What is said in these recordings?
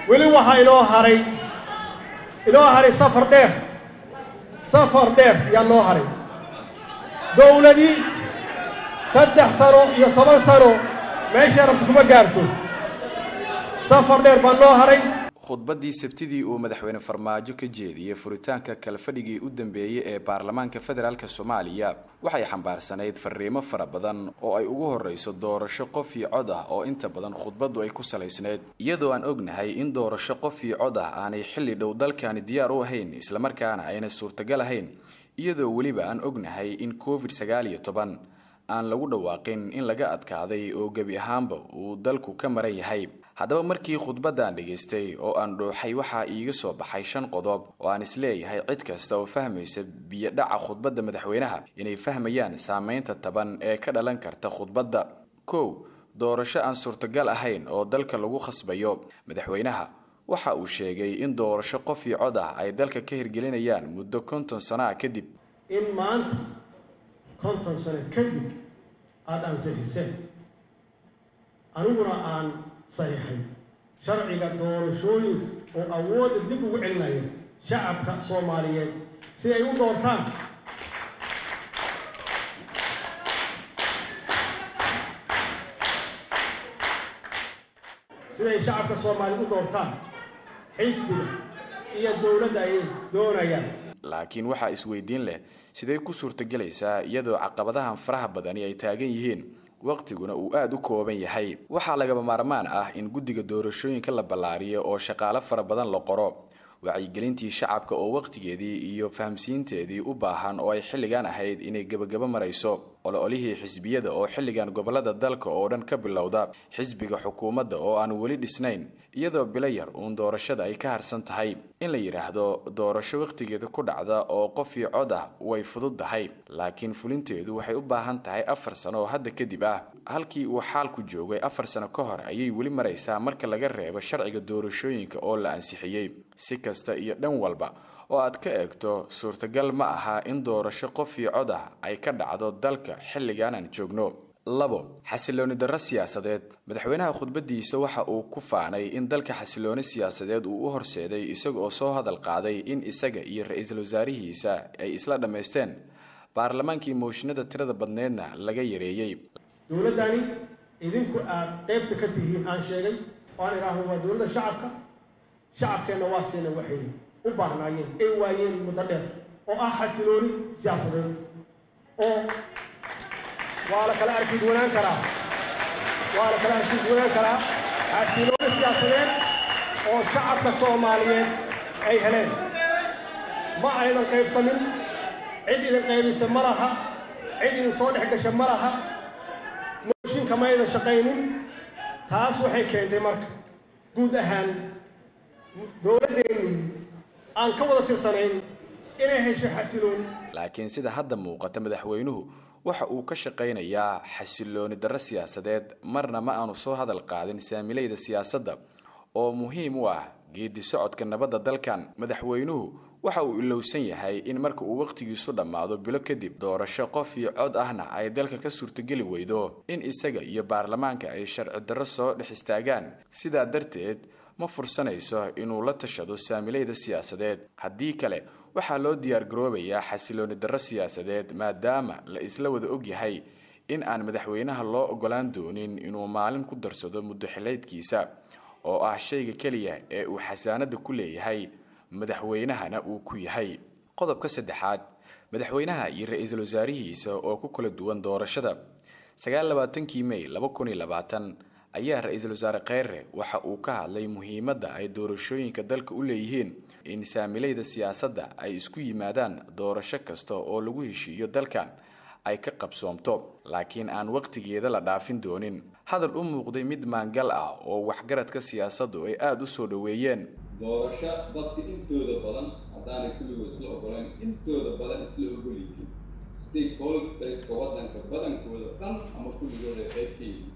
weli waxaa inoo haray inoo haray safar dheer safar dheer yaa noo haray dowladii saddex sano iyo toban sano meeshay rabta kuma gaarto safar dheer baa noo haray khudbaddii sabtidii uu madaxweyne farmaajo ka jeediyey furitaanka kalfadhigii u dambeeyey ee baarlamaanka federaalk soomaaliya waxay xambaarsanayd fariimo fara badan oo ay ugu horreyso doorasho qof iyo cod ah oo inta badan khudbaddu ay ku salaysnayd iyadoo aan ognahay in doorasho qof iyo cod ah aanay xilli dhow dalkani diyaar u ahayn islamarkaana ayna suurtagal ahayn iyadoo weliba aan ognahay in covid sagaal iyo toban aan lagu dhawaaqin in laga adkaaday oo gebi ahaanba uu dalku ka maran yahay haddaba markii khudbaddan dhegaystay oo aan dhooxay waxaa iiga soo baxay shan qodob oo aan isleeyahay cid kasta oo fahmaysa biyodhaca khudbadda madaxweynaha inay fahmayaan saameynta taban ee ka dhalan karta khudbadda kow doorasho aan suurtagal ahayn oo dalka lagu khasbayo madaxweynaha waxa uu sheegay in doorasho qof iyo cod ah ay dalka ka hirgelinayaan muddo konton sano ah kadib in maanta konton sano kadib aada ansixiseen aniguna aan saxiixay sharciga doorashooyinka oo awoodda dib ugu celinaya shacabka soomaaliyeed si ay u doortaan siday shacabka soomaaliyeed u doortaan xisbiga iyo dowladda ay doonayaan laakiin waxaa isweydiin leh sidee ku suurtagelaysaa iyadoo caqabadahan faraha badani ay taagan yihiin waqtiguna uu aada u kooban yahay waxaa lagaba maarmaan ah in guddiga doorashooyinka la ballaariyo oo shaqaalo fara badan la qoro wacyigelintii shacabka oo waqtigeedii iyo fahamsiinteedii u baahan oo ay xilligan ahayd inay gebagabo marayso olo-olihii xisbiyada oo xilligan gobolada dalka oo dhan ka bilowda xisbiga xukuumadda oo aan weli dhisnayn iyadoo bilo yar uun doorashada ay ka harsan tahay in la yidhaahdo doorasho wakhtigeeda ku dhacda oo qof iyo cod ah way fududdahay laakiin fulinteedu waxay u baahan tahay afar sano oo hadda kadib ah halkii uu xaalku joogay afar sano ka hor ayay weli maraysaa marka laga reebo sharciga doorashooyinka oo la ansixiyey si kasta iyo dhan walba oo aad ka eegto suurtagal ma aha in doorasho qof iyo cod ah ay ka dhacdo dalka xilligan aan joogno labo xasilooni darro siyaasadeed madaxweynaha khudbadiisa waxa uu ku faanay in dalka xasilooni siyaasadeed uu u horseeday isaga oo soo hadal qaaday in isaga iyo ra-iisul wasaarihiisa ay isla dhammaysteen baarlamaankii mooshinada tirada badneedna laga yareeyey dowladdani idinku aad qaybta ka tihiin aan sheegay oo aan idhaahdo waa dowladda shacabka shacabkeenna waa siina waxay u baahnaayeen ay waayeen muddo dheer oo ah xasilooni siyaasadeed oo waa la kala arkiduwanaan karaa waa la kala arkiduwanaan karaa xasilooni siyaasadeed oo shacabka soomaaliyeed ay heleen ma aydan qaybsamin cid idin qaybisa ma laha cid idin soo dhex gasha ma laha mooshinka ma aydan shaqaynin taas waxay keentay marka guud ahaan dowladdeennu aan ka wada tirsanayn inay hesho xasilooni laakiin sida hadda muuqata madaxweynuhu waxa uu ka shaqaynayaa xasilooni darro siyaasadeed marna ma aanu soo hadal qaadin saamilayda siyaasadda oo muhiim u ah geedi socodka nabadda dalkan madaxweynuhu waxa uu ilowsan yahay in marka uu wakhtigiisu dhammaado bilo kadib doorasho qof iyo cod ahna ay dalka ka suurtogeli weydo in isaga iyo baarlamaanka ay sharci darro soo dhex istaagaan sidaa darteed ma fursanayso inuu la tashado saamilayda siyaasadeed haddii kale waxaa loo diyaargaroobayaa xasilooni darro siyaasadeed maadaama la isla wada ogyahay in aan madaxweynaha loo ogolaan doonin inuu maalin ku darsado muddo xileydkiisa oo ah shayga keliya ee uu xasaanada ku leeyahay madaxweynahana uu ku yahay qodobka saddexaad madaxweynaha iyo ra-iisul wasaarihiisa oo ku kala duwan doorashada sagaallabaatankii may laba kun iyo labaatan ayaa ra-iisul wasaare kheyre waxa uu ka hadlay muhiimadda ay doorashooyinka dalka u leeyihiin in saamilayda siyaasadda ay isku yimaadaan doorasho kasta oo lagu heshiiyo dalkan ay ka qabsoomto laakiin aan waqtigeeda la dhaafin doonin hadal u muuqday mid maangal ah oo waxgaradka siyaasaddu ay aada u soo dhoweeyeen doorasho dadka intooda badan haddaanay kulligood isla ogolayn intooda badan isla ogolyihiin stakeholderska waddanka badankooda dhan ama kulligood ay qayb ka yihiin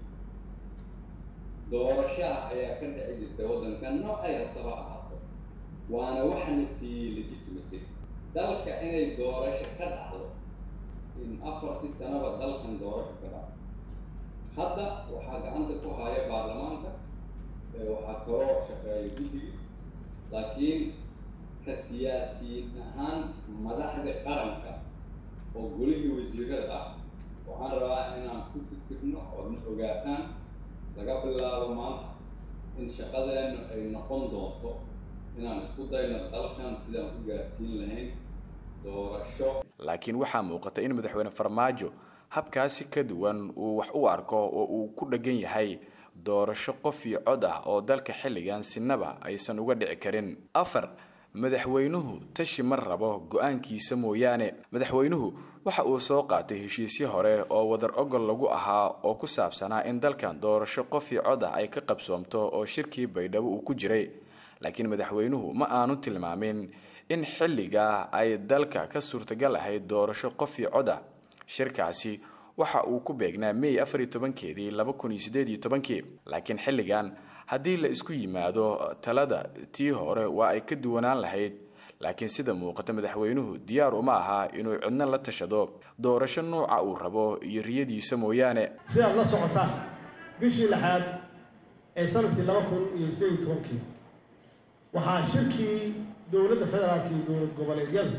doorashaha ayaa ka dhici jirta waddanka noocay rabtaba ahaato waana waxana siiyey legitimacy dalka inay doorasho ka dhacdo in afartii sanaba dalkan doorasho ka dhacdo hadda waxaa gacanta ku haya baarlamaanka waxaa kaloo shaqeeya guddiga laakiin ka siyaasiyiin ahaan madaxda qaranka oo golihii wasiirada ah waxaan rabaa inaan ku fikirno oodna ogaataan laga bilaabo maanta in shaqadeennu ay noqon doonto inaan isku dayno dalkan sidaan u gaarsiin lahayn doorasho laakiin waxaa muuqata in madaxweyne farmaajo habkaasi ka duwan uu wax u arko oo uu ku dheggan yahay doorasho qof iyo cod ah oo dalka xilligan sinaba aysan uga dhici karin afar madaxweynuhu tashi ma rabo go-aankiisa mooyaane madaxweynuhu waxa uu soo qaatay heshiisyo hore oo wadar ogol lagu ahaa oo ku saabsanaa in dalkan doorasho qof iyo cod ah ay ka qabsoomto oo shirkii baydhabo uu ku jiray laakiin madaxweynuhu ma aanu tilmaamin in xilligaa ay dalka ka suurtagal ahayd doorasho qof iyo cod ah shirkaasi waxa uu ku beegnaa may afar iyo tobankeedii laba kun iyo siddeed iyo tobankii laakiin xilligan haddii la isku yimaado talada tii hore waa ay ka duwanaan lahayd laakiin sida muuqata madaxweynuhu diyaar uma aha inuu cidno la tashado doorasho nuuca uu rabo iyo riyadiisa mooyaane sidaad la socotaan bishii lixaad ee sanadkii laba kun iyo siddeed iyo tobankii waxaa shirkii dowladda federaalka iyo dowlad goboleedyada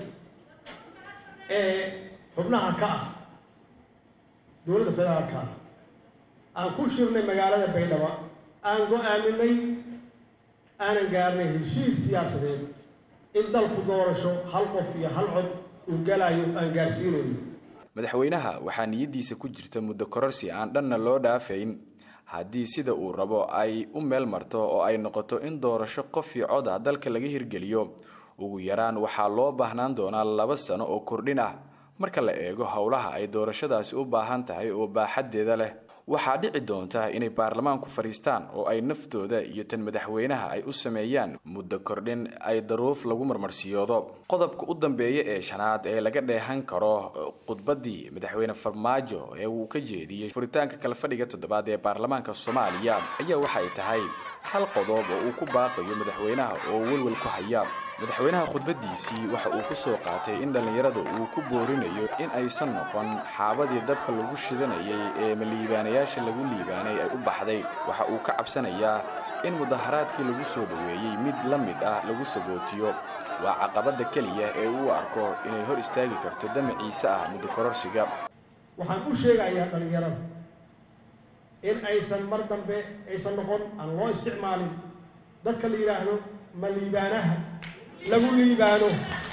ee xubnaha ka ah dowladda federaalka ah aan ku shirnay magaalada baydhabo aan go-aaminay aanan gaarnay heshiis siyaasadeed in dalku doorasho hal qof iyo hal cod uu galayo aan gaarsiinayno madaxweynaha waxaa niyaddiisa ku jirta muddo kororsi aan dhanna loo dhaafayn haddii sida uu rabo ay u meel marto oo ay noqoto in doorasho qof iyo cod ah dalka laga hirgeliyo ugu yaraan waxaa loo baahnaan doonaa laba sano oo kordhin ah marka la eego howlaha ay doorashadaasi u baahan tahay oo baaxaddeeda leh waxaa dhici doonta inay baarlamaanku fadhiistaan oo ay naftooda iyo tan madaxweynaha ay u sameeyaan muddo kordhin ay daruuf lagu marmarsiyoodo qodobka u dambeeya ee shanaad ee laga dheehan karo khudbaddii madaxweyne farmaajo ee uu ka jeediyey furitaanka kala fadhiga toddobaad ee baarlamaanka soomaaliya ayaa waxay tahay hal qodob oo uu ku baaqayo madaxweynaha oo welwel ku haya madaxweynaha khudbaddiisii waxa uu ku soo qaatay in dhallinyarada uu ku boorinayo in aysan noqon xaabadii dabka lagu shidanayay ee maliibaanayaasha lagu liibaanay ay u baxday waxa uu ka cabsanayaa in mudaharaadkii lagu soo dhoweeyey mid la mid ah lagu sagootiyo waa caqabadda keliya ee uu arko inay hor istaagi karto damaciise ah muddo kororsiga waxaan u sheegayaa dhallinyarada in aysan mar dambe aysan noqon aan loo isticmaalin dadka la yidhaahdo ma liibaanaha lagu liibaano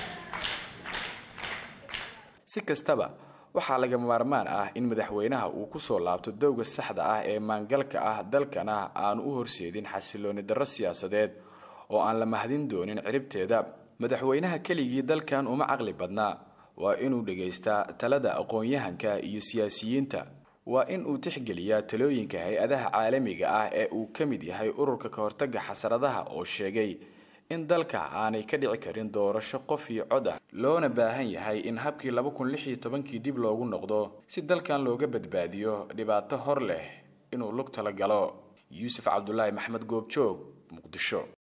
si kastaba waxaa lagama maarmaan ah in madaxweynaha uu ku soo laabto dowga saxda ah ee maangalka ah dalkana aanu u horseedin xasilooni darro siyaasadeed oo aan la mahadin doonin ciribteeda madaxweynaha keligii dalkan uma caqli badnaa waa inuu dhegaystaa talada aqoon-yahanka iyo siyaasiyiinta waa in uu tixgeliyaa talooyinka hay-adaha caalamiga ah ee uu ka mid yahay ururka ka hortagga xasaradaha oo sheegay in dalka aanay ka dhici karin doorasho qof iyo cod ah loona baahan yahay in habkii laba kun lix iyo tobankii dib loogu noqdo si dalkan looga badbaadiyo dhibaato hor leh inuu lug tala galo yuusuf cabdulaahi maxmed goobjoog muqdisho